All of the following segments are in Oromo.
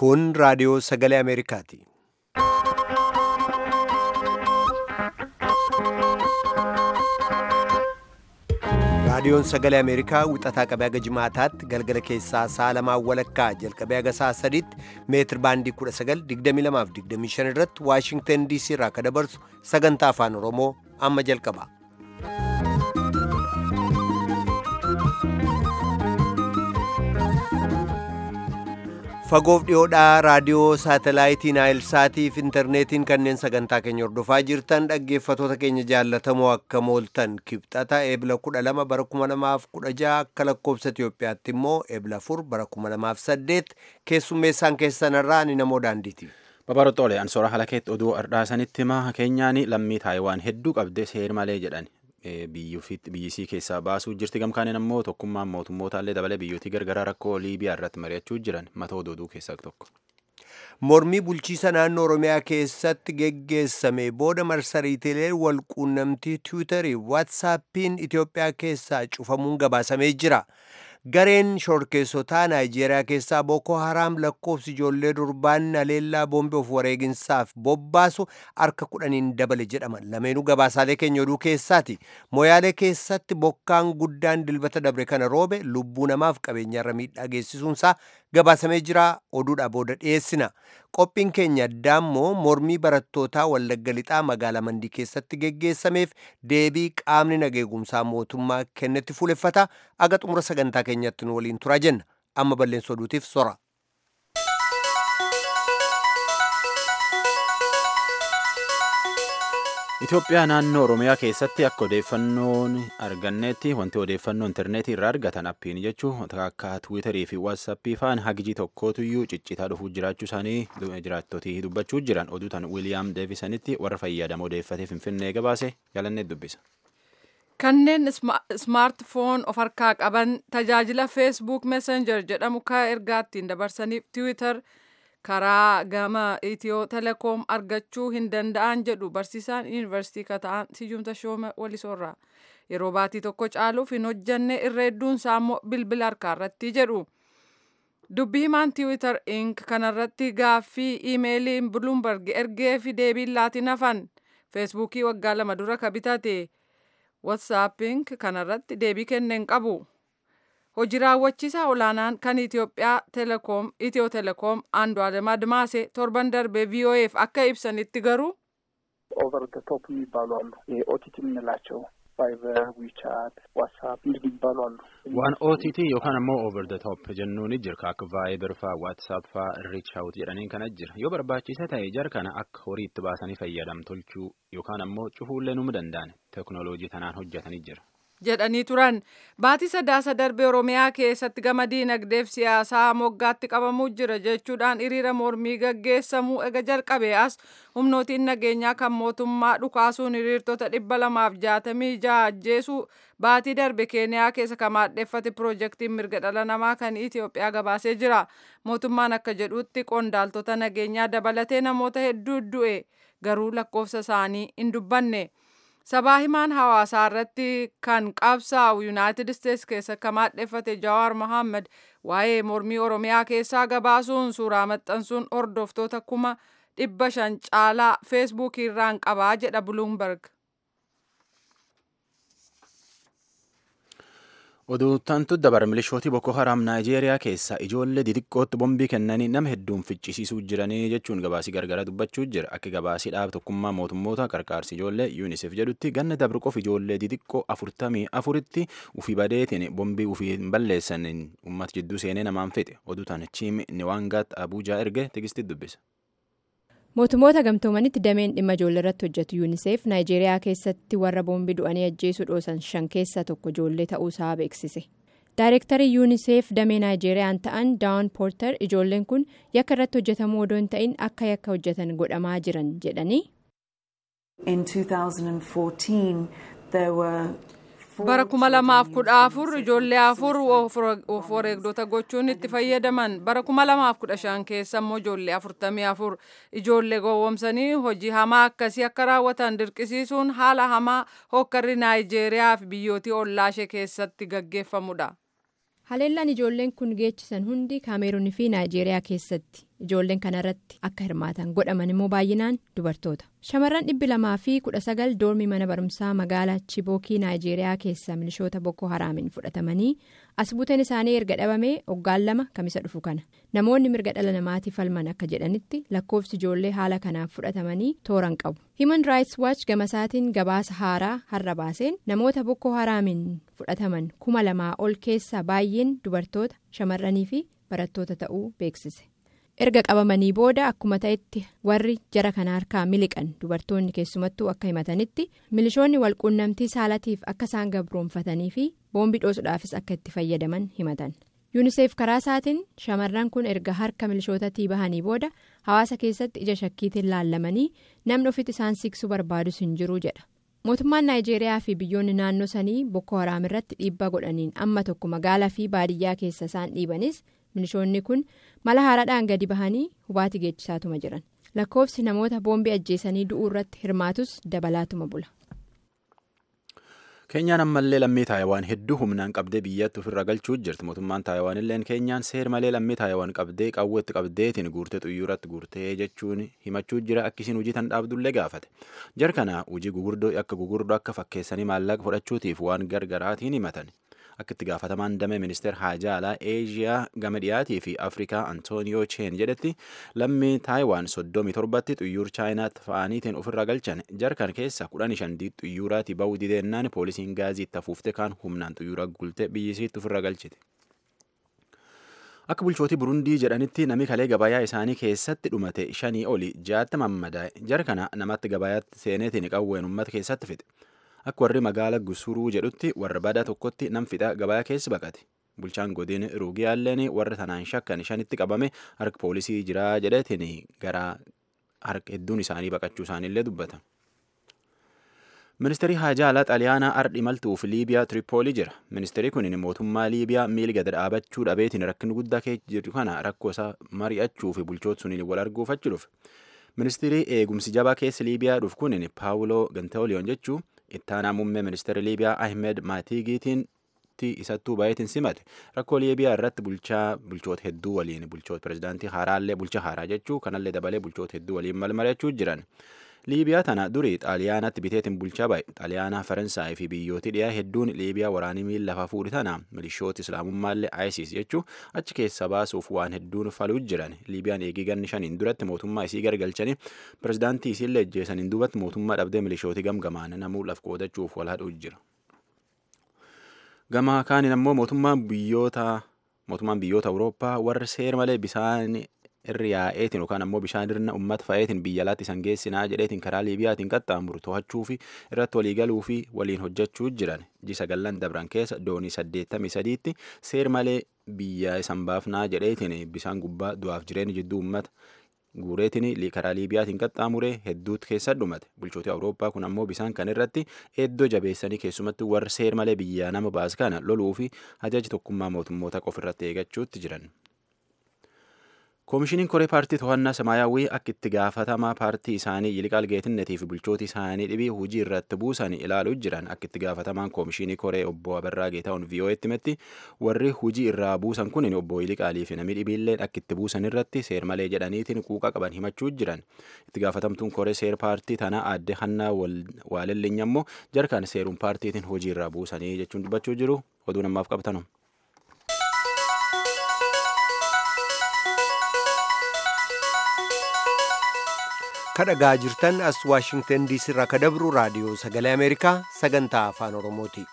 Kun raadiyoo sagalee Ameerikaati. Raadiyoon sagalee Ameerikaa wixataa qabee haga jimaataatti galgala keessaa sa'a lamaan walakkaa jalqabee haga sa'a sadiitti meetir baandii 1922 irratti Waashingtan DC irraa akka dabarsu sagantaa afaan Oromoo amma jalqaba. Fagoof dhiyoodhaa raadiyoo saatalaayitii Naayilsaatiif intarneetiin kanneen sagantaa keenya hordofaa jirtan dhaggeeffatoota keenya jaallatamoo akka mooltan kibxata eebla 12 bara 2016 akka lakkoobsa Itoophiyaatti immoo eebla 4 bara 2008 keessummeessaan keessanirraa ni namoo daandiiti. Babaroxoole ansoora halakeetti oduu ardhaasanitti himaa keenyaan lammii taayiwaan hedduu qabdee seer malee jedhan biyyisii keessaa baasuu jirti gamkaaniin ammoo tokkummaan mootummootallee dabalee biyyootii gargaraa rakkoo liibiyaa irratti mari'achuu jiran mata oduu keessaa tokko. Mormii bulchiisa naannoo Oromiyaa keessatti geggeessame booda marsariitiilee walquunnamtii tiwiitarii waatsaappiin Itoophiyaa keessaa cufamuun gabaasamee jira. Gareen shorkeessotaa Naayijeeriyaa keessaa Boko Haraam lakkoofsi ijoollee durbaan aleellaa boombii of wareeginsaaf bobbaasu harka kudhaniin dabale jedhama. Lameenuu gabaasaalee keenya oduu keessaati. Moyaalee keessatti bokkaan guddaan dilbata dabre kana roobe lubbuu namaaf qabeenyarra miidhaa geessisuunsaa gabaasamee jira. Oduudhaa booda dhiyeessina. Qophiin keenya addaammoo mormii barattootaa Wallagga Lixaa magaalaa Mandii keessatti geggeessameef deebii qaamni nageegumsaa mootummaa kennetti fuuleffata. Aga xumura sagantaa keenyatti nu waliin turaa jenna. Amma balleessa oduutiif sora. Itoophiyaa naannoo Oromiyaa keessatti akka odeeffannoon argannetti wanti odeeffannoo intarneetii irraa argatan appiin jechuun akka tiwiitarii fi waatsaappii faan hagijii tokkootuyyuu ciccitaa dhufuu jiraachuu isaanii jiraattotii dubbachuu jiran oduutan wiiliyaam deevisanitti warra fayyadamoo odeeffatee finfinnee gabaase jaalannee dubbisa. Kanneen ismaartifoon of harkaa qaban tajaajila feesbuuk messenjer jedhamu kan ergaa ittiin dabarsaniif tiwiitar karaa gama itiyoo telekoom argachuu hin danda'an jedhu barsiisaan yuunivarsiitii kata'an siyyumta shooma walisoorraa yeroo baatii tokko caaluuf hin hojjanne irra hedduun isaa immoo bilbila harkaa irratti jedhu. Dubbii himaan tiwiitar ink kanarratti gaaffii iimeeliin buluumbarg ergee fi deebiin laatiin hafan feesbuukii waggaa lama dura ka bitate watsaapping kanarratti deebii kenneen qabu. Hojii raawwachiisaa olaanaan kan Itoophiyaa telekoom Itiyoo telekoom Andu'aalem Admaase torban darbe ቪኦኤፍ akka ibsanitti garuu ኦቨር ደ ቶፕ የሚባሉ አሉ። ኦቲቲ የምንላቸው ቫይበር፣ ዊቻት፣ ዋትሳፕ እንዲህ የሚባሉ አሉ። waan OTT yookaan ammoo over the top jennuun jira akka vaayibar faa waatsaap faa reach out jedhaniin kana jira yoo barbaachisa ta'e jar kana akka horii itti baasanii fayyadam tolchuu yookaan ammoo cufuullee nu danda'an teknooloojii tanaan hojjetanii jira. jedhanii turan baatii sadaasa darbe oromiyaa keessatti gama diinagdeef siyaasaa moggaatti qabamuu jira jechuudhaan hiriira mormii gaggeessamuu ega jalqabe as humnootiin nageenyaa kan mootummaa dhukaasuun hiriirtota dhibba lamaaf jaatamii ja'a ajjeesuu baatii darbe keeniyaa keessa kan maadheffate piroojeektiin mirga dhala namaa kan Itoophiyaa gabaasee jira mootummaan akka jedhutti qondaaltota nageenyaa dabalatee namoota hedduu du'e garuu lakkoofsa isaanii hin dubbanne. sabaa himaan hawaasaa irratti kan qabsaa'u yuunaayitid isteetsi keessa kan maadheffate jawaar mohaammed waa'ee mormii oromiyaa keessaa gabaasuun suuraa maxxansuun hordoftoota kuma dhibba shan caalaa feesbuukii irraan qabaa jedha buluumberg. Oduutantu dabar milishootii Boko Haram Naayijeeriyaa keessa ijoollee xixiqqootti bombii kennanii nama hedduun ficcisiisuu jiranii jechuun gabaasii gargara dubbachuu jira. Akka gabaasii dhaaba tokkummaa mootummoota qarqaarsi ijoollee UNICEF jedhutti ganna dabre qofa ijoollee xixiqqoo afurtamii afuritti ufii badeetiin bombii ufii hin balleessaniin uummata jidduu seenee namaan fixe. Oduutan Chiim Niwaangaat Abuujaa erge tigisti dubbisa. mootummoota gamtoomanitti dameen dhimma ijoollee irratti hojjetu yuuniseef naayijeeriyaa keessatti warra boombii du'anii ajjeesuu dhoosan shan keessaa tokko ijoollee ta'uusaa beeksise daayirektarii yuuniseef damee naayijeeriyaan ta'an daawun poortar ijoolleen kun yakka irratti hojjetamuu odoo hin ta'in akka yakka hojjetan godhamaa jiran jedhanii. bara kuma lamaaf kudha afur ijoollee afur of wareegdota gochuun itti fayyadaman bara kuma lamaaf kudha shan keessa immoo ijoollee afurtamii afur ijoollee gowwomsanii hojii hamaa akkasii akka raawwatan dirqisiisuun haala hamaa hokkarri naayijeeriyaa fi biyyootii ollaashee keessatti gaggeeffamudha. haleellaan ijoolleen kun geechisan hundi kaameeruunii fi naayijeeriyaa keessatti ijoolleen kanarratti akka hirmaatan godhaman immoo baay'inaan dubartoota. Shamarran dhibbi lamaa fi kudha sagal doormii mana barumsaa magaalaa Chibookii Naayijeeriyaa keessa milishoota Boko Haraamiin fudhatamanii as buuteen isaanii erga dhabamee waggaan lama kamisa dhufu kana. Namoonni mirga dhala namaatiif falman akka jedhanitti lakkoofsi ijoollee haala kanaaf fudhatamanii tooran qabu. Human Rights Watch gamasaatiin gabaasa haaraa har'a baaseen namoota Boko Haraamiin fudhataman kuma lamaa ol keessaa baay'een dubartoota shamarranii fi barattoota ta'uu beeksise. erga qabamanii booda akkuma ta'etti warri jara kana harkaa miliqan dubartoonni keessumattuu akka himatanitti milishoonni walquunnamtii saalatiif akka isaan gabroonfatanii fi boombii dhoosuudhaafis akka itti fayyadaman himatan yuuniseef karaa isaatiin shamarran kun erga harka milishootatii bahanii booda hawaasa keessatti ija shakkiitiin laallamanii namni ofitti isaan siqsuu barbaadus hin jiru jedha mootummaan naayijeeriyaa fi biyyoonni naannoo sanii boko haraam irratti dhiibbaa godhaniin amma tokko magaalaa fi baadiyyaa keessa isaan dhiibanis. milishoonni kun mala haaraadhaan gadi bahanii hubaatii geechisaatuma jiran lakkoofsi namoota boombii ajjeesanii du'uu irratti hirmaatus dabalaatuma bula. keenyaan ammallee lammii taayawaan hedduu humnaan qabdee biyyatti ofirra galchuu jirti mootummaan taayawaan illeen keenyaan seer malee lammii taayawaan qabdee qawweetti qabdeetiin guurtee xuyyuuratti guurtee jechuun himachuu jira akkisiin hojii tan dhaabdullee gaafate jar kana hojii gugurdoo akka gugurdoo akka fakkeessanii maallaqa fudhachuutiif waan gargaraatiin himatan. akka itti gaafatamaan damee ministeer haajaa alaa eeshiyaa gama dhiyaatii fi afrikaa antooniyoo cheen jedhetti lammii taayiwaan soddomii torbatti xuyyuur chaayinaatti fa'aniitiin ofirra galchan jarkan keessa kudhan shan xuyyuuraati ba'uu dideennaan poolisiin gaazii itti afuufte kaan humnaan xuyyuura gulte biyyisiitti ofirra galchite. akka bulchootii burundii jedhanitti nami kalee gabayaa isaanii keessatti dhumate shanii oli jaatti mammadaa'e jar kana namatti gabayaatti seeneetiin qawween uummata keessatti fixe. akka warri magaala gusuruu jedhutti warra badaa tokkotti nam fixa gabayaa keessa baqate bulchaan godin ruugiyaalleen warra tanaan shakkan shanitti qabame harka poolisii jiraa jedhetiin gara harka hedduun isaanii baqachuu isaaniillee dubbata. ministeerri haajaa alaa xaaliyaanaa ardhi imaltuuf liibiyaa tiripoolii jira ministeerri kun mootummaa liibiyaa miila gad dhaabachuu dhabeetiin rakkin guddaa keessa jiru kana rakkoo isaa mari'achuu fi bulchoota suniin wal arguuf achi dhufe ministeerri eegumsi jabaa keessa liibiyaa dhufu kun paawuloo gantaoliyoon jechuu ittaanaa muummee ministeera liibiyaa ahmed maatiigiitiin isattuu baay'eetiin simate rakkoo liibiyaa irratti bulchaa bulchoota hedduu waliin bulchoota pirezidaantii haaraallee bulcha haaraa jechuu kanallee dabalee bulchoota hedduu waliin malmari'achuu jiran liibiyaa tana durii xaaliyaanatti biteetiin bulchaa baay'e xaaliyaanaa faransaay fi biyyooti dhiyaa hedduun liibiyaa waraanii miila lafaa fuudhi tana milishoota islaamummaallee isis jechuu achi keessa baasuuf waan hedduun faluu jiran liibiyaan eegii ganni shaniin duratti mootummaa isii gargalchanii pirezidaantii isiillee ejjeesaniin duubatti mootummaa dhabdee milishooti gamgamaan namuu laf qoodachuuf wal hadhuu jira. gama kaaniin ammoo mootummaan biyyoota mootummaan biyyoota awurooppaa warra seer malee bisaan irri yaa'eetiin yookaan ammoo bishaan irna uummata fa'eetiin biyya alaatti isan geessinaa jedheetiin karaa liibiyaatiin qaxxaamuru to'achuu fi irratti walii galuu fi waliin hojjechuu jiran ji sagallan dabran keessa doonii saddeettamii sadiitti seer malee biyya isan baafnaa jedheetiin bishaan gubbaa du'aaf jireenya jidduu uummata guureetiin karaa liibiyaatiin qaxxaamuree hedduutti keessa dhumate bulchoota awurooppaa kun ammoo bisaan kan irratti eddoo jabeessanii keessumatti warra seer malee biyya nama baas kana loluu fi ajaji tokkummaa mootummoota qofirratti eeggachuutti jiran. koomishiniin koree paartii to'annaa samaayyaawwii akka itti gaafatamaa paartii isaanii yiliqaal geetinnetii fi bulchooti isaanii dhibii hojii irratti buusan ilaaluu jiran akka itti gaafatamaan koomishinii koree obbo Abarraa Geetahuun VOA'tti himetti warri hojii irraa buusan kun obbo Yiliqaalii fi namni dhibiilleen akka itti buusan irratti seer malee jedhaniitiin quuqa qaban himachuu jiran itti gaafatamtuun koree seer paartii tanaa aadde hannaa waalellinya ammoo jarkaan seeruun paartiitiin hojii irraa buusanii jechuun dubbachuu jiru oduu namaaf qabatanu. kadhagaa jirtan as waashingtan diisii irraa kadabru raadiyoo sagalee ameerikaa sagantaa afaan oromooti.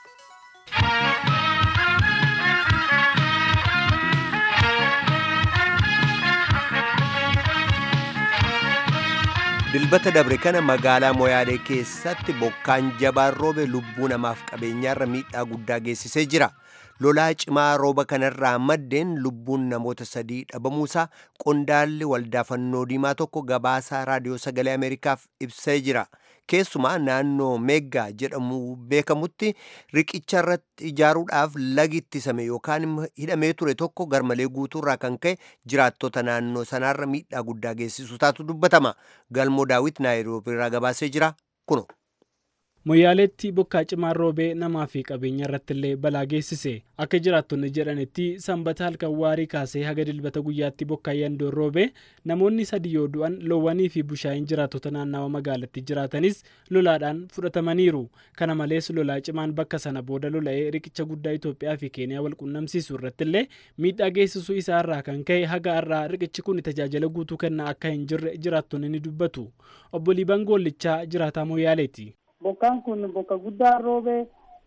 dilbata dabre kana magaalaa moyaalee keessatti bokkaan jabaan roobe lubbuu namaaf qabeenyaarra miidhaa guddaa geessisee jira. lolaa cimaa rooba kanarraa maddeen lubbuun namoota sadii dhabamuusaa qondaalli waldaa fannoo diimaa tokko gabaasaa raadiyoo sagalee ameerikaaf ibsee jira keessumaa naannoo meeggaa jedhamu beekamutti riqicha irratti ijaaruudhaaf lagi ittisame yookaan hidhamee ture tokko garmalee guutuurraa kan ka'e jiraattota naannoo sanaarra miidhaa guddaa geessisu taatu dubbatama galmoo daawit naayiroobii irraa gabaasee jira kuno. Moyyaaleetti bokkaa cimaan roobee namaa fi qabeenya irratti illee balaa geessise. Akka jiraattonni jedhanitti sanbata halkan waarii kaasee haga dilbata guyyaatti bokkaa yandoon roobee namoonni sadii yoo du'an loowwanii fi bushaayeen jiraattota naannawa magaalatti jiraatanis lolaadhaan fudhatamaniiru. Kana malees lolaa cimaan bakka sana booda lola'ee riqicha guddaa Itoophiyaa fi Keeniyaa wal qunnamsiisu irratti illee miidhaa geessisuu isaa irraa kan ka'e haga irraa riqichi kun tajaajila guutuu kennaa akka hin jirre jiraattonni ni dubbatu. Obbo Liiban Goollichaa jiraataa Moyyaaleeti. Bokkaan kun bokka guddaa roobee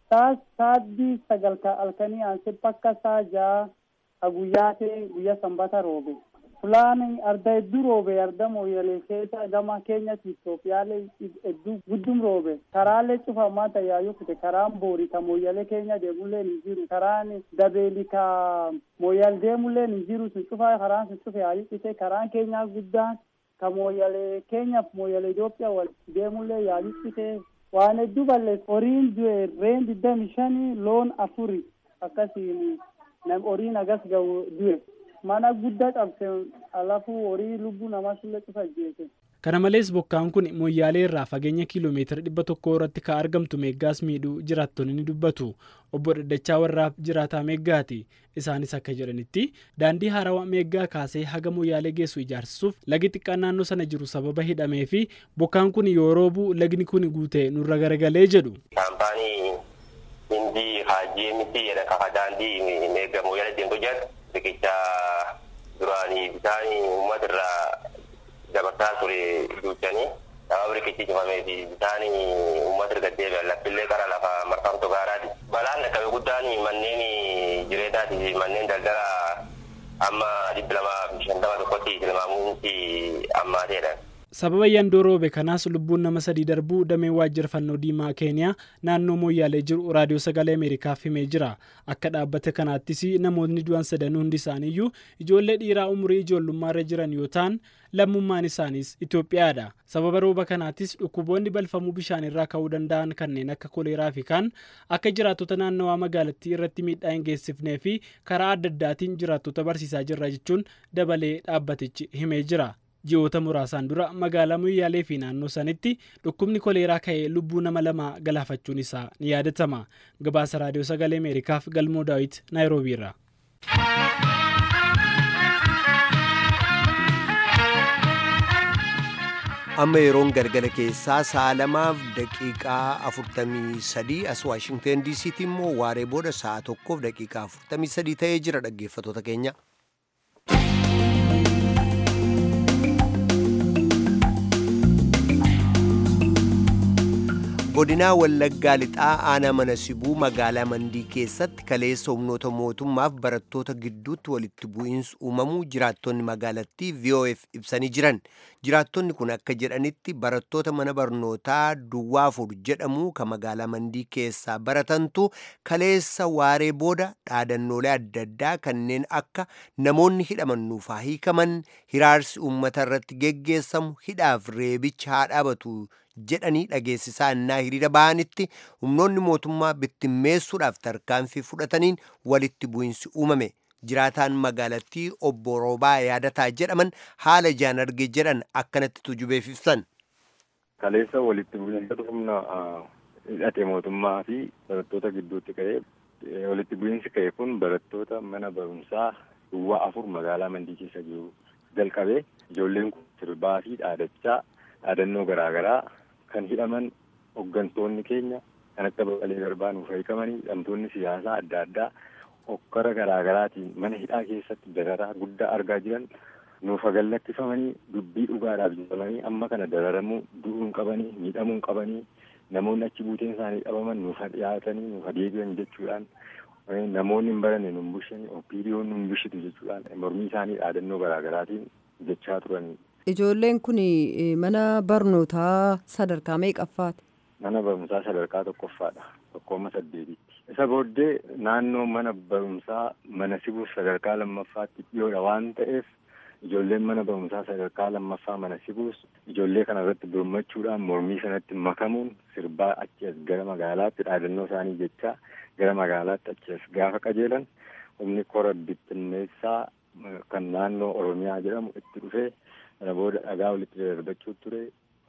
sa'aatii sagal halkanii aansee bakka saa ja'a ka guyyaa ta'e guyyaa sanbata roobe. Fulaan arda hedduu roobe arda mooyyalee keessa gama keenyatti Itoophiyaalee hedduu guddum roobe. Karaalee cufamaa tayyaayyuu fite karaan boori ka mooyyalee keenya deemullee ni jiru. Karaan dabeeli ka mooyyal deemullee ni jiru sun cufaa karaan sun cufe yaayyuu karaan keenyaa guddaan ka mooyyalee keenyaaf mooyyalee Itoophiyaa wal deemullee yaayyuu fite. waan hedduu balleessa horiin du'e reen digdami shanii loon afuri akkasiin horiin agas gahu du'e mana guddaa cabse alafu horii lubbuu namaa sulle cufa jeese. Kana malees bokkaan kun moyyaalee irraa fageenya kiiloomeetira dhibba tokko irratti kan argamtu meeggaas miidhuu jiraattonni ni dubbatu. Obbo Daddachaa warraaf jiraataa meeggaati. Isaanis akka jedhanitti daandii haarawaa meeggaa kaasee haga moyyaalee geessu ijaarsisuuf lagi xiqqaan naannoo sana jiru sababa hidhamee fi bokkaan kun yoo roobu lagni kun guutee nurra garagalee jedhu. Kaampaanii hindii haajii miti jedha kafa daandii meegga moyyaalee deemtu jedhu riqicha duraanii bitaanii uummata irraa dabarsaa ture duuchanii sababa riqichi cufamee fi bishaan uummata erga deebi'an laffillee qara lafa marfamtu gaaraati. Balaan dhaqqabe guddaan manneen jireenyaati fi manneen daldalaa amma dhibba lamaa fi shantama tokkotti tilmaamuunsi ammaateedha. Sababa yandoo roobe kanaas lubbuun nama sadii darbuu dameen waajjira fannoo diimaa keeniyaa naannoo mooyyaalee jiru raadiyoo sagalee ameerikaaf himee jira akka dhaabbata kanaattis namoonni du'an sadan hundi isaaniiyyuu ijoollee dhiiraa umurii ijoollummaarra jiran yoo ta'an lammummaan isaaniis Itoophiyaadha sababa rooba kanaattis dhukkuboonni balfamuu bishaanirraa ka'uu danda'an kanneen akka koleeraa fi kaan akka jiraattota naannawaa magaalattii irratti miidhaa hin geessifnee fi karaa adda addaatiin jiraattota barsiisaa jirra jechuun dabalee dhaabbatichi himee jira. ji'oota muraasaan dura magaalaa moyyaalee fi naannoo sanitti dhukkubni koleeraa ka'ee lubbuu nama lamaa galaafachuun isaa ni yaadatama gabaasa raadiyoo sagalee ameerikaaf galmoo daawit naayiroobiirra. amma yeroon galgala keessaa sa'a lamaaf daqiiqaa afurtamii sadii as waashingteen diisiitti immoo waaree booda sa'a tokkoof daqiiqaa afurtamii sadii ta'ee jira dhaggeeffatoota keenya. godinaa wallaggaa lixaa aanaa mana sibuu magaalaa mandii keessatti kaleessa humnoota mootummaaf barattoota gidduutti walitti bu'iinsi uumamuu jiraattonni magaalattii vof ibsanii jiran jiraattonni kun akka jedhanitti barattoota mana barnootaa duwwaa afur jedhamu ka magaalaa mandii keessaa baratantu kaleessa waaree booda dhaadannoolee adda addaa kanneen akka namoonni hidhaman nuufaa hiikaman hiraarsi uummata irratti geggeessamu hidhaaf reebicha haa dhaabatu jedhanii dhageessisaa innaa hiriira ba'anitti humnoonni mootummaa bittimmeessuudhaaf tarkaanfii fudhataniin walitti bu'insi uumame jiraataan magaalattii obbo Roobaa yaadataa jedhaman haala ijaan arge jedhan akkanatti tujubeef ibsan. Kaleessa walitti bu'iinsa humna hidhate mootummaa fi barattoota gidduutti ka'ee walitti bu'iinsi ka'e kun barattoota mana barumsaa duwwaa afur magaalaa mandii keessa jiru jalqabee ijoolleen kun sirbaa fi dhaadachaa dhaadannoo garaagaraa kan hidhaman hooggantoonni keenya kan akka Baqqalee Garbaa nuuf hiikamanii hidhamtoonni siyaasaa adda addaa hokkara garaagaraatiin mana hidhaa keessatti dararaa guddaa argaa jiran nuuf gallakkifamanii dubbii dhugaadhaaf jedhamanii amma kana dararamuu du'uun qabanii miidhamuun qabanii namoonni achi buuteen isaanii dhabaman nuuf dhiyaatanii nuuf deebi'an jechuudhaan namoonni hin baranne nun bushani opiiriyoon nun bushitu jechuudhaan mormii isaanii dhaadannoo garaagaraatiin jechaa turanii. Ijoolleen kun mana barnootaa sadarkaa meeqaffaati? Mana barumsaa sadarkaa tokkoffaadha. Tokkooma saddeetitti. Isa booddee naannoo mana barumsaa mana sibuuf sadarkaa lammaffaatti dhiyoodha waan ta'eef ijoolleen mana barumsaa sadarkaa lammaffaa mana sibuus ijoollee kana irratti birmachuudhaan mormii sanatti makamuun sirbaa achi as gara magaalaatti dhaadannoo isaanii jechaa gara magaalaatti achi as gaafa qajeelan humni kora bittinneessaa kan naannoo Oromiyaa jedhamu itti dhufee kana booda dhagaa walitti darbachuu ture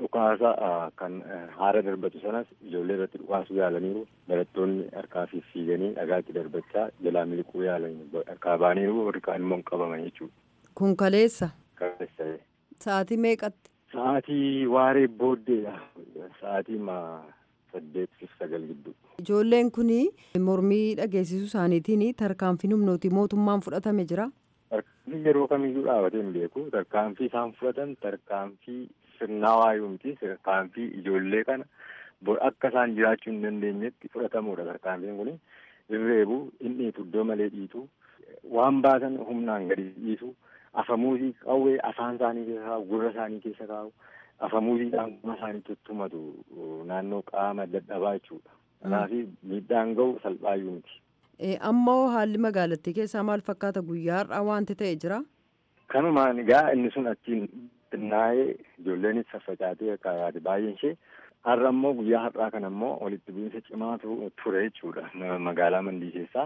dhukaasa kan haara darbatu sanas ijoollee irratti dhukaasuu yaalaniiru barattoonni harkaa fi fiiganii dhagaatti darbachaa jalaa miliquu yaalanii harkaa baaniiru warri kaan immoo qabaman jechuudha. Kun kaleessa. Kaleessa. Sa'aatii meeqatti? Sa'aatii waaree booddeedha. Sa'aatii ma saddeet fi sagal gidduu. Ijoolleen kun mormii dhageessisuu isaaniitiin tarkaanfii humnooti mootummaan fudhatame jira. Tarkaanfii yeroo kamiyyuu dhaabatee hin beeku. Tarkaanfii isaan fudhatan tarkaanfii sirnaawaa yoo miti tarkaanfii ijoollee kana akka isaan jiraachuu hin dandeenyetti fudhatamuudha tarkaanfiin kun. Irreebu inni iddoo malee dhiitu waan baatan humnaan gadi dhiisu afamuuzii qawwee afaan isaanii keessa kaa'u gurra isaanii keessa kaa'u. afamuuziidhaan gurra isaanii tuttumatu naannoo qaama dadhabaa jechuudha. Kanaaf miidhaan gahu salphaayyuu miti. Ammoo haalli magaalattii keessaa maal fakkaata guyyaa har'aa wanti ta'e jira? Kanumaan egaa inni sun achiin xinnaa'ee ijoolleenis faffacaatee kaa'aati baay'een ishee har'a ammoo guyyaa har'aa kana ammoo walitti bu'iinsa cimaatu ture jechuudha magaalaa mandii keessaa.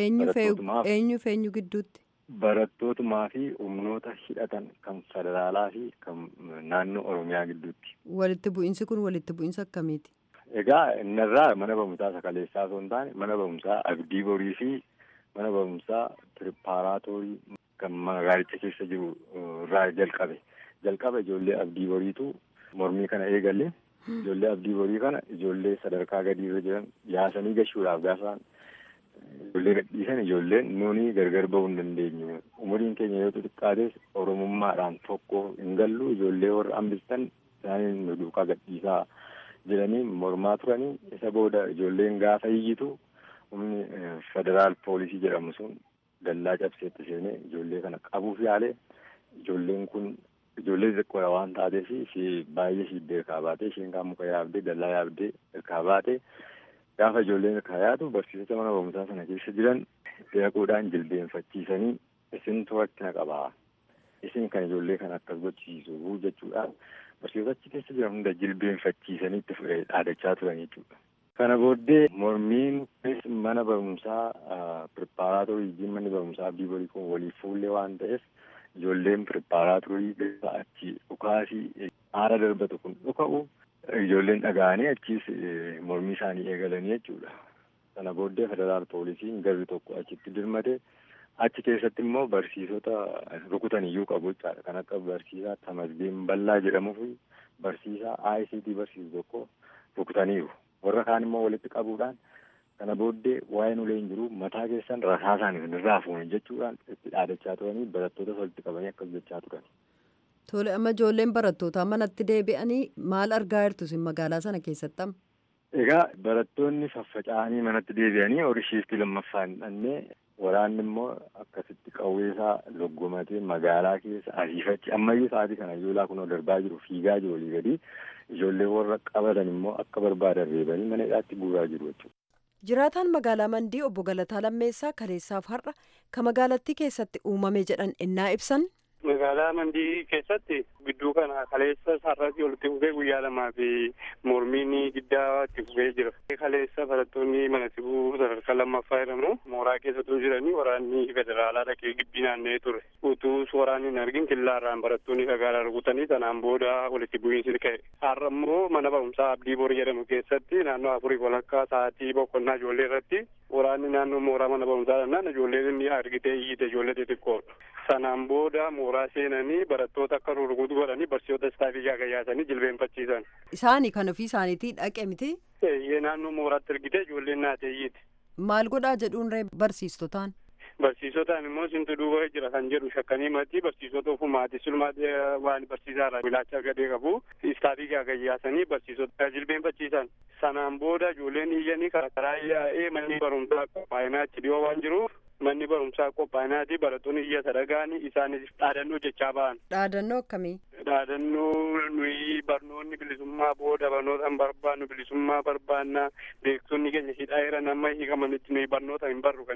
Eenyu eenyu gidduutti? Barattootumaa fi humnoota hidhatan kan federaalaa fi kan naannoo Oromiyaa gidduutti. Walitti bu'iinsi kun walitti bu'iinsa akkamiiti? Egaa innarraa mana barumsaa sakaleessaa osoo hin taane mana barumsaa abdii borii fi mana barumsaa piripaaraatoorii kan magaalicha keessa jiru irraa jalqabe. Jalqaba ijoollee abdii boriitu mormii kana eegalle. Ijoollee abdii borii kana ijoollee sadarkaa gadii irra jiran yaasanii gashuudhaaf gaafa ijoollee gadhiisan ijoolleen nuni gargar bahuu hin dandeenyu. Umuriin keenya yoo xixiqqaates oromummaadhaan tokko hin gallu ijoollee warra hambistan isaaniin nu duukaa gadhiisaa jedhanii mormaa turanii isa booda ijoolleen gaafa iyyitu humni federaal poolisii jedhamu sun dallaa cabseetti seenee ijoollee kana qabuuf yaale ijoolleen kun ijoollee xixiqqoodha waan taateef baay'ee shiiddee irkaa baatee isheen kaan muka yaabdee dallaa yaabdee irkaa baatee gaafa ijoolleen irkaa yaatu barsiisota mana barumsaa sana keessa jiran deequudhaan jilbeenfachiisanii isin rakkina qabaa isin kan ijoollee kana akkas gochisiisu jechuudhaan barsiisota achi keessa jiran hunda jilbeenfachiisanii itti dhaadachaa turan jechuudha. Kana booddee mormiin mana barumsaa piripaaraatorii manni barumsaa abdii borii kun waliif fuullee waan ta'eef ijoolleen piripaaraatorii gaafa achi dhukaasii haara darbatu kun dhuka'u ijoolleen dhaga'anii achiis mormii isaanii eegalanii jechuudha. Sana booddee federaal poolisiin garri tokko achitti dirmate achi keessatti immoo barsiisota rukutan iyyuu qabu jechaadha. Kan akka barsiisaa Tamasgeen Ballaa jedhamuu fi barsiisaa ICT barsiisu tokko rukutaniiru. Warra kaan immoo walitti qabuudhaan kana booddee waa'een ulee hin jiru mataa keessan rasaasaan irraa fuuni jechuudhaan itti dhaadachaa turanii barattoota walitti qabanii akkas jechaa turan. Tole amma ijoolleen barattootaa manatti deebi'anii maal argaa jirtu isin magaalaa sana keessatti amma? Egaa barattoonni faffaca'anii manatti deebi'anii horii shiiftii lammaffaa hin dhannee waraanni immoo akkasitti qawweesaa loggomatee magaalaa keessa ariifachi ammayyuu sa'aatii kana ijoolaa kunoo darbaa jiru fiigaa jiru olii gadi ijoollee warra qabatan immoo akka barbaadan reebanii mana hidhaatti guuraa jiru jechuudha. Jiraataan magaalaa Mandii obbo Galataa Lammeessaa kaleessaaf har'a kan magaalattii keessatti uumame jedhan ennaa ibsan. Magaalaa Mandii keessatti gidduu kana kaleessa sararratti walitti fufee guyyaa lamaa fi mormiin giddaa itti fufee jira. Kaleessa barattoonni mana sibuu sadarkaa lammaffaa jedhamu mooraa keessattuu jiranii waraanni federaalaa dhaqee gibbii naanna'ee ture. Utuu waraanni hin argin killaarraan barattoonni fagaadhaa rukutanii sanaan booda walitti bu'iinsi ka'e. Har'a immoo mana barumsaa Abdii Boor jedhamu keessatti naannoo afurii walakkaa sa'aatii boqonnaa ijoollee irratti waraanni naannoo mooraa mana barumsaa dhannaan ijoolleen inni argitee iyyite ijoollee xixiqqoodha. Sanaan booda mooraa seenanii barattoota akka rurukutu godhanii barsiisota istaafii gaagayaasanii jilbeenfachiisan. Isaanii kan ofii isaaniitii dhaqe miti? Eeyyee naannoo mooraatti argite ijoolleen naateeyyiiti. Maal godhaa jedhuun ree barsiistotaan? Barsiisotaan immoo sintu duuba jira kan jedhu shakkanii mati barsiisota ofumaati sulmaati waan barsiisaarraa bilaacha gadee qabu istaafii gaagayyaasanii barsiisota jilbeenfachiisan. Sanaan booda ijoolleen iyyanii karaa yaa'ee manni barumsaa qophaa'inaa achi dhiyoo waan jiruuf manni barumsaa qophaa'inaati barattoonni iyya sadagaanii isaanis dhaadannoo jechaa ba'an. Dhaadannoo akkamii? Dhaadannoo nuyi barnoonni bilisummaa booda barnoota hin barbaannu bilisummaa barbaanna beektonni keenya hidhaa jiran amma hiikamanitti nuyi barnoota hin barru kan jedhu.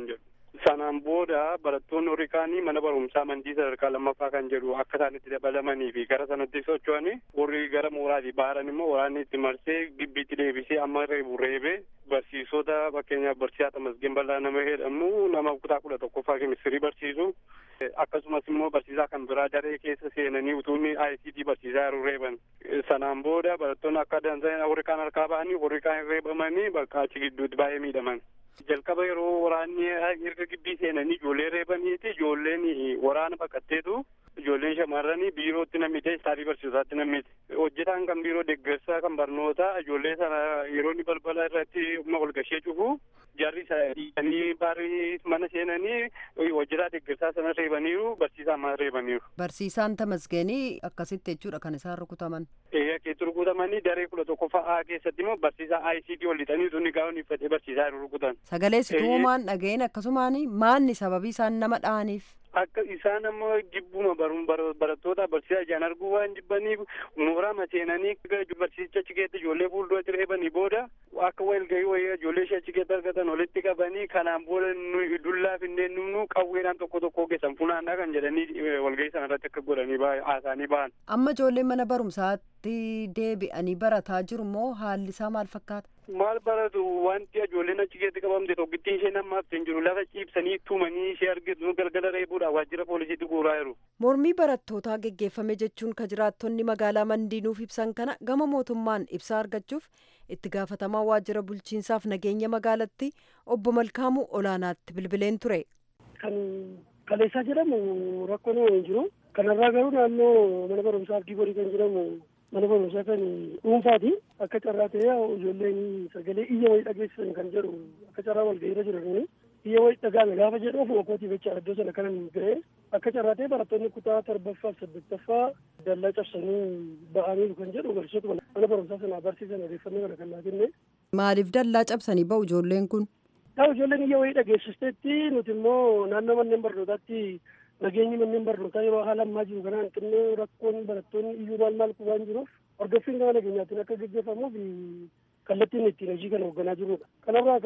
Sanaan booda barattoonni warri kaanii mana barumsaa mandii sadarkaa lammaffaa kan jedhu akka isaan itti dabalamanii fi gara sanatti socho'anii warri gara mooraatii baaran immoo waraanni itti marsee gibbiitti deebisee amma reebu reebee barsiisota fakkeenyaaf barsiisaa Tamasgeen Bal'aa nama jedhamu nama kutaa kudha tokkoffaa kemistirii barsiisu akkasumas immoo barsiisaa kan biraa daree keessa seenanii utuun ICT barsiisaa yeroo reeban sanaan booda barattoonni akka dansan warri kaan harkaa ba'anii warri kaan reebamanii bakka achi gidduutti baay'ee miidhaman. jalqaba yeroo waraanni erga gibbii seenanii ijoollee reebaniiti ijoolleen waraana baqatteetu ijoolleen shamarranii biirootti namite istaafii barsiisaatti namite hojjetaan kan biiroo deeggarsaa kan barnoota ijoollee sana yeroo inni balbala irratti humna walgashee cufu jarri dhiisanii barii mana seenanii hojjetaa deeggarsaa sana reebaniiru barsiisaa amma reebaniiru. Barsiisaan tamasgeenii akkasitti jechuudha kan isaan rukutaman. Ee akkeetti rukutamanii daree kudha tokkoffaa A keessatti immoo barsiisaa ICT ol lixanii sunni gaa'on uffatee barsiisaa yeroo rukutan. Sagalee situumaan dhaga'een akkasumaan maanni sababii isaan nama dha'aniif. Akka isaan ammoo jibbuma barattoota barsiisaa ijaan arguu waan jibbaniif mooraa maseenanii barsiisicha achi keessa ijoollee fuulduratti reebanii booda akka walgahii wayii ijoollee ishee achi keessa argatan walitti qabanii kanaan booda dullaa finneen nu qawweedhaan tokko tokko geessan funaannaa kan jedhanii walgahii sana irratti akka godhanii haasanii bahan. Amma ijoolleen mana barumsaatti deebi'anii barataa jiru moo haalli isaa maal fakkaata? maal baratu wanti ijoolleen achi keessatti qabamte tokkittiin ishee namaaf hin jiru lafa ciibsanii tumanii ishee argitu galgala reebuudha waajjira poolisiitti guuraa jiru. Mormii barattootaa geggeeffame jechuun ka jiraattonni magaalaa mandiinuuf ibsan kana gama mootummaan ibsaa argachuuf itti gaafatamaa waajjira bulchiinsaaf nageenya magaalatti obbo Malkaamuu olaanaatti bilbileen ture. Kan kaleessaa jedhamu rakkoon hin jiru. Kanarraa garuu naannoo mana barumsaa abdii borii kan jedhamu mana barumsaa kan dhuunfaati akka carraa ta'ee ijoolleen sagalee iyya wayii dhageessisan kan jedhu akka carraa walgahiirra jiran iyya wayii dhagaame gaafa jedhu ofuma kootii jecha iddoo sana kanan ga'e akka carraa ta'ee barattoonni kutaa torbaffaa fi saddeettaffaa dallaa cabsanii ba'aniiru kan jedhu barsiisota mana barumsaa sana barsiisan odeeffannoo kana kan naa kenne. Maaliif dallaa cabsanii ba'u ijoolleen kun? Yaa ijoolleen iyya wayii dhageessisteetti nuti immoo naannoo manneen barnootaatti nageenyi manneen barnootaa yeroo haala ammaa jiru kanaan xinnoo rakkoon barattoonni iyyuu maal maal waan jiruuf hordoffiin gama nageenyaatiin akka gaggeeffamuuf kallattiin ittiin hojii kana hoogganaa jirudha. Kanarraa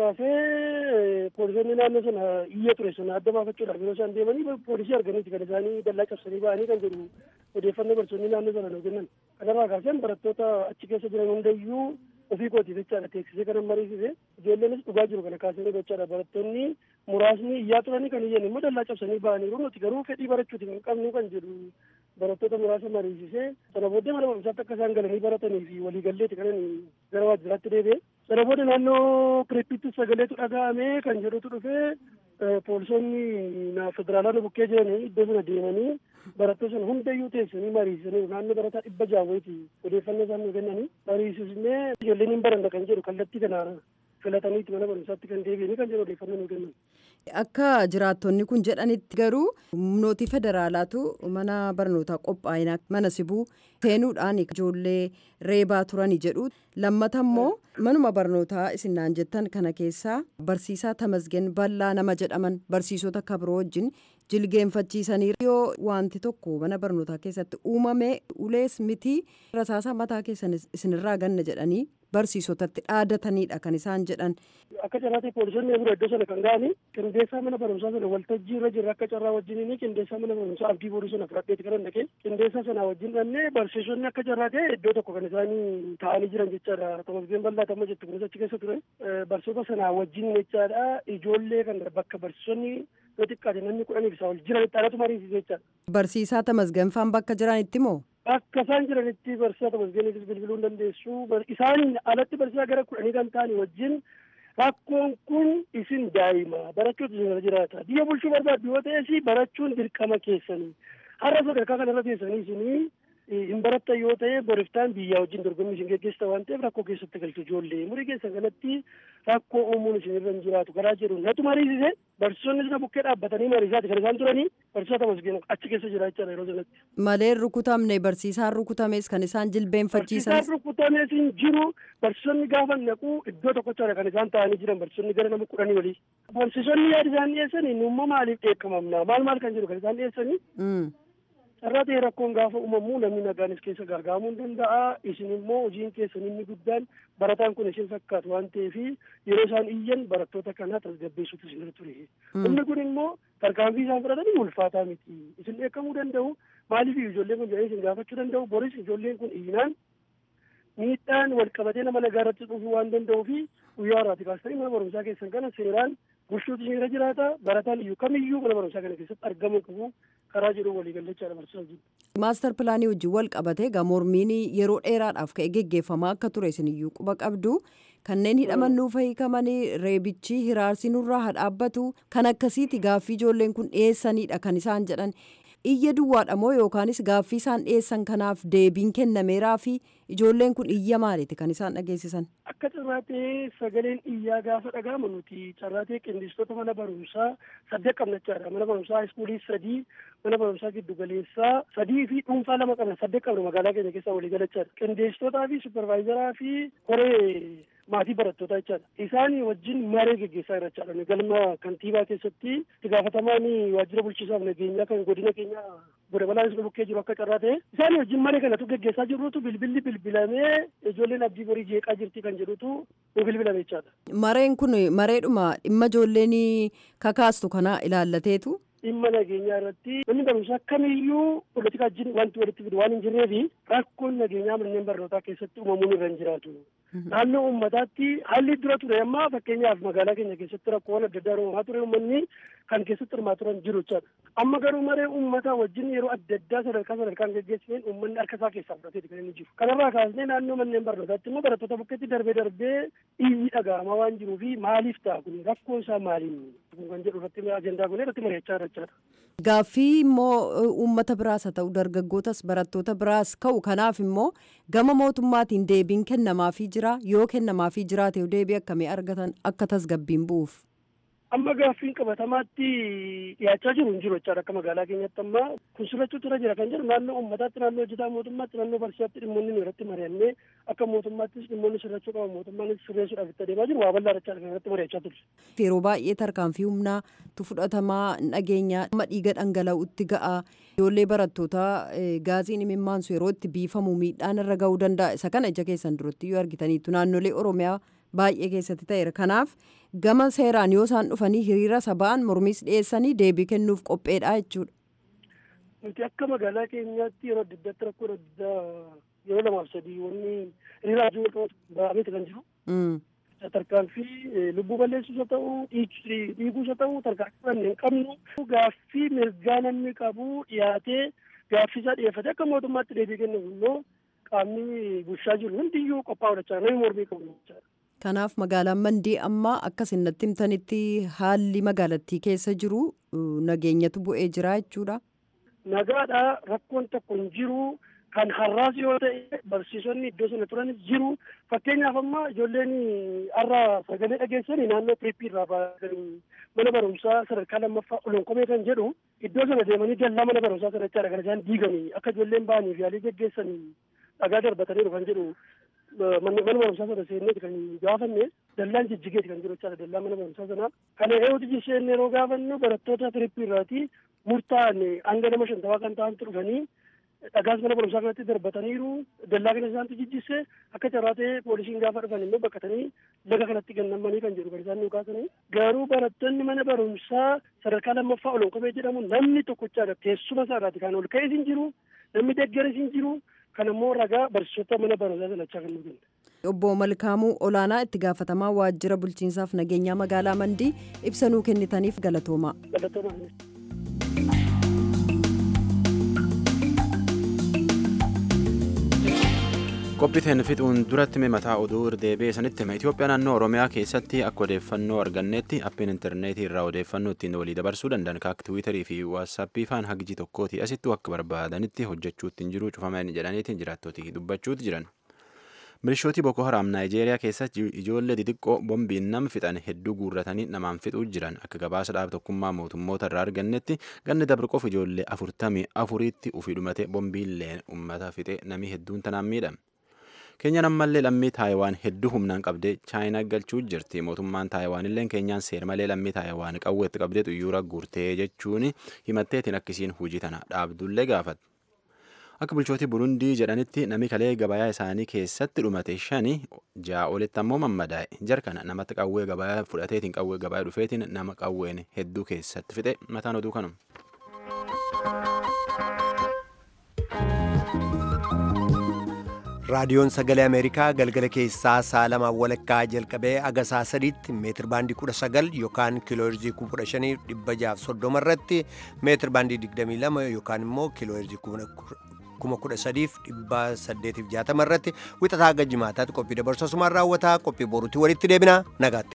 kaasee poolisoonni naannoo sana iyya ture sana adda baafachuudhaaf yeroo isaan deemanii poolisii arganiiti kan isaanii dallaa cabsanii ba'anii kan jedhu odeeffannoo barsiisonni naannoo sana nuu kennan. Kanarraa kaaseen barattoota achi keessa jiran hundayyuu ofii kootiif jechaadha teeksisee kanan mariisise ijoolleenis dhugaa jiru kana kaasanii gochaadha barattoonni muraasni iyyaa turanii kan iyyan immoo dallaa cabsanii ba'aniiru nuti garuu fedhii barachuuti kan qabnu kan jedhu barattoota muraasa mariisise sana booddee mana barumsaatti akka isaan galanii baratanii fi waliigalleeti kanan gara waajjiraatti deebi'e sana booda naannoo pireeppiitti sagaleetu dhaga'ame kan jedhutu dhufee poolisoonni federaalaa nu bukkee jiranii iddoo sana deemanii barattoota sana hundayyuu teessanii mariisisanii naannoo barataa dhibba jaawweeti odeeffannoo isaan nu kennanii mariisisnee ijoolleen hin baranna kan jedhu kallattii kanaan filataniiti mana barumsaatti kan deebi'anii kan jedhu odeeffannoo nu kennan. Akka jiraattonni kun jedhanitti garuu humnooti federaalaatu mana barnootaa qophaa'inaa mana sibuu seenuudhaan ijoollee reebaa turanii jedhu lammata immoo manuma barnootaa isinnaan jettan kana keessaa barsiisaa tamasgen bal'aa nama jedhaman barsiisota kabiroo wajjin jilgeenfachiisanii yoo wanti tokko mana barnootaa keessatti uumame ulees miti rasaasa mataa keessan isinirraa ganna jedhanii barsiisotatti dhaadatanidha kan isaan jedhan. Akka carraatti poolisoonni bira iddoo sana kan ga'anii qindeessaa mana barumsaa sana waltajjii irra jirra akka carraa wajjin qindeessaa mana barumsaa abdii borii sana fudhadheeti kan dhaqee qindeessaa sana wajjin dhannee barsiisonni akka carraa ta'e iddoo tokko kan isaanii taa'anii jiran jechaadha. Tamasgeen bal'aa tamma jettu kunis achi keessa ture. Barsiisota sana wajjin jechaadha ijoollee kan bakka barsiisonni yoo xiqqaate namni kudhaniif isaa ol jiranitti alatu mariisise jechaadha. Barsiisaa tamasganfaan bakka jiranitti moo? Akka isaan jiranitti barsiisaa tamasgeeniifis bilbiluu hin dandeessu. Isaan alatti barsiisaa gara kudhanii kan ta'anii wajjin rakkoon kun isin daa'ima barachuutu isin jiraata. Biyya bulchuu barbaaddu yoo ta'es barachuun dirqama keessanii. Har'a sadarkaa kanarra teessanii isinii hin barattan yoo ta'e boriftaan biyyaa wajjin dorgommii isin geggeessita waan ta'eef rakkoo keessatti galchu ijoollee umurii keessan kanatti rakkoo uumuun isin irra hin jiraatu karaa jedhu natu mariisise barsiisonni sina bukkee dhaabbatanii mariisaati kan isaan turanii barsiisota tamasgeen achi keessa jira jechaadha yeroo sanatti. Malee rukutamne barsiisaan rukutames kan isaan jilbeenfachiisan. Barsiisaan rukutames hin jiru barsiisonni gaafa naqu iddoo tokkochaadha kan isaan taa'anii jiran barsiisonni gara nama kudhanii walii. Barsiisonni yaada isaan dhiyeessanii numma maaliif dheekkamamna maal maal kan jedhu kan isaan dhiyeessanii. carraa ta'e rakkoon gaafa uumamu namni nagaanis keessa gaagaamuu hin danda'a isin immoo hojiin keessan inni guddaan barataan kun isin fakkaatu waan ta'eef yeroo isaan iyyan barattoota kanaa tasgabbeessuutu isin irra ture humni kun immoo tarkaanfii isaan fudhatanii ulfaataa miti isin dheekkamuu danda'u maaliif ijoolleen kun jedhanii isin gaafachuu danda'u boris ijoolleen kun iyyinaan miidhaan wal qabatee nama nagaa irratti dhufuu waan danda'uu fi guyyaa har'aati kaastanii mana barumsaa keessan kana seeraan bulchuutu isin irra jiraata barataan iyyuu kamiyyuu mana barumsaa kana keessatti argamuu qabu karaa jedhu waliigallachaadha barsiisaa jiru. maastar pilaanii wajjin wal qabatee egaa mormiin yeroo dheeraadhaaf ka'e geggeeffamaa akka ture isin iyyuu quba qabdu kanneen hidhaman nuuf hiikamanii reebichi hiraarsi nurraa haa dhaabbatu kan akkasiiti gaaffii ijoolleen kun dhiyeessanidha kan isaan jedhan iyya duwwaadha moo yookaanis gaaffii isaan dhiyeessan kanaaf deebiin kennameeraa fi ijoolleen kun iyya maaliiti kan isaan dhageessisan. Akka carraatee sagaleen iyyaa gaafa dhaga'amu nuti carraatee qindistoota mana barumsaa saddeet qabnachaadha. Mana barumsaa haayiskuulii sadii, mana barumsaa giddugaleessaa sadii fi dhuunfaa lama qabna saddeet qabna magaalaa keenya keessaa walii galachaadha. Qindeessitootaa fi supervaayizaraa fi koree maatii barattootaa jechaadha. Isaan wajjin maree geggeessaa jira jechaadha. Galma kantiibaa keessatti itti gaafatamaan waajjira bulchiisaaf nageenyaa kan godina keenya godina balaanis bukkee jiru akka carraa ta'e isaan wajjin maree kanatu geggeessaa jirrutu bilbilli bilbilamee ijoolleen abdii borii jeeqaa jirti kan jedhutu nu bilbilame jechaadha. Mareen kun mareedhuma dhimma ijoolleen kakaastu kana ilaallateetu. dhimma nageenyaa irratti namni barumsaa kamiyyuu politika wajjin wanti walitti fidu waan hin jirreefi rakkoon nageenyaa manneen barnootaa keessatti uumamuun irra hin jiraatu. Naannoo uummataatti haalli dura ture amma fakkeenyaaf magaalaa keenya keessatti rakkoowwan adda addaa uumamaa ture uummanni kan keessatti hirmaa turan jiru jechaadha. Amma garuu maree uummataa wajjin yeroo adda addaa sadarkaa sadarkaan geggeessineen uummanni harka isaa keessaa fudhateeti kan inni jiru. Kanarraa kaasnee naannoo manneen barnootaatti immoo barattoota bukkeetti darbee darbee iyyi dhaga'amaa waan jiruu fi maaliif ta'a kun rakkoo isaa maaliin kan jedhu irratti ajandaa kun irratti mari'achaa jira Gaaffii immoo uummata biraas haa ta'u dargaggootas barattoota biraas ka'u kanaaf immoo gama mootummaatiin deebiin kennamaafii jira yoo kennamaafii jiraate deebii akkamii argatan akka tasgabbiin bu'uuf. Amma gaaffiin qabatamaatti dhiyaachaa jiru hin jiru jechaadha akka magaalaa keenyatti amma kun sirrachuutu irra jira kan jedhu naannoo uummataatti naannoo hojjetaa mootummaatti naannoo barsiisaatti dhimmoonni irratti mari'annee akka mootummaattis dhimmoonni sirrachuu qaban mootummaanis sirreessuudhaaf itti adeemaa jiru waa bal'aa jechaadha kan irratti mari'achaa turre. Yeroo baay'ee tarkaanfii humnaatu fudhatamaa nageenya amma dhiiga dhangala'utti ga'a. Ijoollee barattootaa gaaziin imimmaansu yeroo itti biifamu miidhaan irra ga'uu danda'a. Isa kana ija keessan duratti yoo argitaniitu naannolee Oromiyaa baay'ee keessatti ta'eera. Kanaaf gama seeraan yoo isaan dhufanii hiriira saba'an mormiis dhiyeessanii deebii kennuuf qopheedha jechuudha. Nuti akka magaalaa keenyaatti yeroo adda addaatti rakkoo adda yeroo lamaaf sadii wanni hiriiraa jiru ba'ameeti kan jiru. tarkaanfii lubbuu balleessuus haa ta'u dhiiguus haa ta'u tarkaanfii fudhannee hin qabnu gaaffii mirgaa namni qabu dhiyaatee gaaffii isaa dhiyeeffate akka mootummaatti deebii kennuuf immoo qaamni bulchaa jiru hundiyyuu qophaa'u jechaa namni mormii qabu jechaadha. Kanaaf magaalaan Mandii amma akka natti himtanitti haalli magaalattii keessa jiru nageenyatu bu'ee jira jechuudha. Nagaadha rakkoon tokko hin jiru. kan har'aas yoo ta'e barsiisonni iddoo sana turanis jiru fakkeenyaaf amma ijoolleen har'a sagalee dhageessanii naannoo piriippii irraa baasanii mana barumsaa sadarkaa lammaffaa olonkomee kan jedhu iddoo sana deemanii dallaa mana barumsaa sadarkaa gara isaan diiganii akka ijoolleen ba'anii fi yaalii geggeessanii dhagaa darbataniiru kan jedhu mana barumsaa sana seenneeti kan gaafanne dallaan jijjigeeti kan jiru jechaadha dallaa mana barumsaa sanaa kana eewuti jisheen yeroo gaafannu barattoota piriippii irraati murtaa'an hanga nama shantamaa kan ta'antu dhufanii dhagaas mana barumsaa kanatti darbataniiru dallaa kana isaantu jijjisse akka carraa ta'e poolisiin gaafa dhufan immoo bakkatanii laga kanatti gannamanii kan jedhu kan isaan nu kaasanii garuu barattoonni mana barumsaa sadarkaa lammaffaa olonkomee jedhamu namni tokkochaadha teessuma isaarraati kan ol ka'es hin jiru namni deggeres hin jiru kan ammoo ragaa barsiisota mana barumsaa sanachaa kan nu kenna. Obbo Malkaamuu Olaanaa itti gaafatamaa waajjira bulchiinsaaf nageenyaa magaalaa Mandii ibsa nuu kennitaniif galatoomaa. Galatoomaa. qophiiteen fixuun duratti mataa oduu deebee sanitti hima Itoophiyaa naannoo Oromiyaa keessatti akka odeeffannoo argannetti appiin intarneetii irraa odeeffannoo ittiin walii dabarsuu danda'an akka tiwiitarii fi waatsaappii faan hagji tokkooti asitti akka barbaadanitti hojjechuutti hin jiru cufaman jedhaniitiin jiraattootii dubbachuutti jiran. Milishootii Boko Haram Naayijeeriyaa keessatti ijoollee xixiqqoo bombiin nama fixan hedduu guurratanii namaan fixuu jiran akka gabaasa dhaab tokkummaa mootummoota irraa argannetti ganni dabre qofa ijoollee afurtamii afuriitti ufii dhumate bombiilleen uummata fixe namii hedduun tanaan miidhame. Keenyaan ammallee lammii Taayawaan hedduu humnaan qabdee Chaayinaa galchuu jirti. Mootummaan Taayawaan illee keenyaan seera malee lammii Taayawaan qawweetti qabdee xuyyoora guurtee jechuun himatteetiin akkasiin hojii tana dhaabdullee gaafate. akka bulchootii burundii jedhanitti namni kalee gabayaa isaanii keessatti dhumate shani ja'a olitti ammoo mammadaa'e jarkana namatti qawwee gabayaa fudhateetiin qawwee gabayaa dhufeetiin nama qawween hedduu keessatti fixe mataan oduu kanuma. raadiyoon sagalee ameerikaa galgala keessaa sa'a lamaan walakkaa jalqabee aga sa'a sadiitti meetir baandii kudha sagal yookaan kiilooherzii kuma shanii dhibba jaaf soddoma irratti meetir baandii digdamii lama yookaan immoo kiilooherzii kuma kudha sadiif dhibba saddeetiif jaatama irratti wixataa hanga jimaataatti qophii dabarsuu asumaan raawwataa qophii boruutti walitti deebina nagaatti.